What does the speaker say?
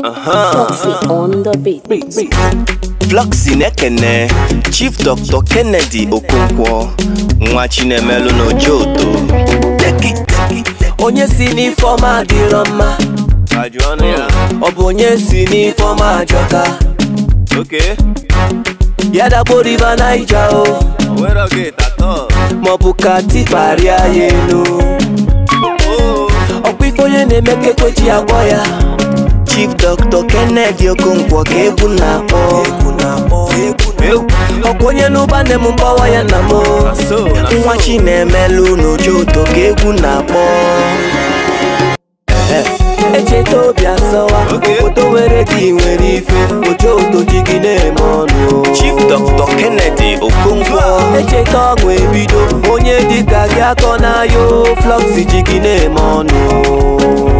Foxy on the beat. Floxy na-ekene Chief Dr. Kennedy Okonkwo nwa Chinemelu n'Ojoto onye si n'ifeọma adịrọ mma ọ bụ onye si n'ifeọma ajọka ya dagboriba naija o maọbụ ka tikparịa ya elu ọkwa ife onye na-eme ka ekwechi agwọ ya Chief Dr. Kennedy Okonkwo ka egwu na-akpọ ọkwa onye n'ụba nne m mgbawa ya nna m nwa Chinemelu n'Ojoto ka egwu na-akpọ echeta obi asọwa obodo nwere gị nwere ife ojoto ji gị na-eme ọnụ Chief Dr. Kennedy Okonkwo echeta ọṅụ ebido onye dịka gị akọ na yo Floxy ji gị na-eme ọnụ